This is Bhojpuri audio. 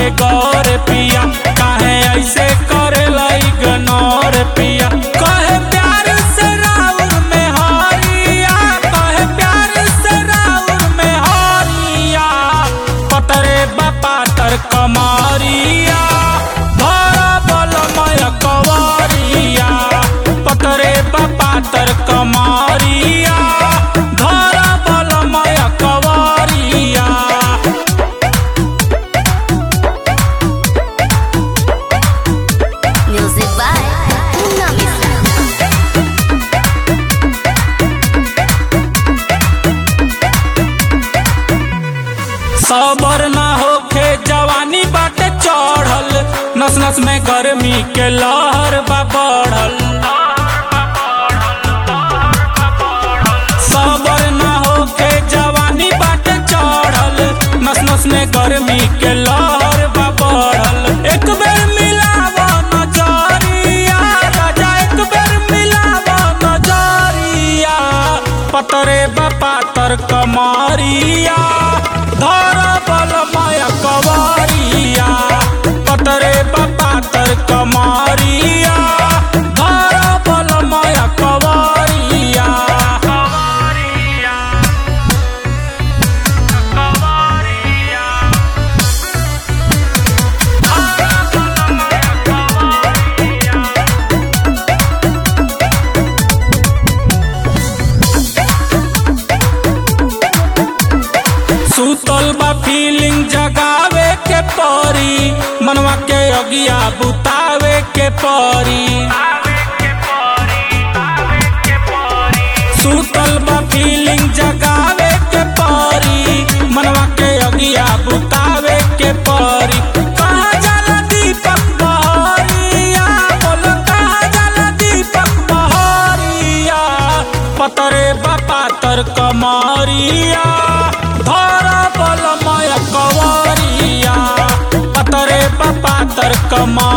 के गौर पिया काहे ऐसे करेला इग्नोर पिया कहे प्यार से राउर में हरिया कहे प्यार से राउर में हरिया पतरे बापा तर कमारिया भरा बलमय कवरिया पतरे बापा तर कमारिया धरा बलमय कवरिया Music by Nami सबर ना होखे जवानी बाटे चढ़ल नस नस में गर्मी के लहर बा बढ़ल सबर ना होखे जवानी बाटे चढ़ल नस नस में गर्मी के लहर बा बढ़ल एक बेर मिलावा नजरिया राजा एक बेर मिलावा नजरिया पतरे बापा तर कमारिया धर बल माया कवारिया पतरे बापा तर कमारिया धर बल माया कवारिया कवारिया कवारिया सुतल बा फीलिंग जगावे के परी मनवा के अगिया बुतावे के परी सुतल बा फीलिंग जगावे के परी मनवा के अगिया बुतावे के परी कहाँ जाला दीपक बहरिया बोलो कहाँ जाला दीपक बहरिया पतरे बापा तर कमरिया धर बलमय कवरिया पतरे बापा तर कमरिया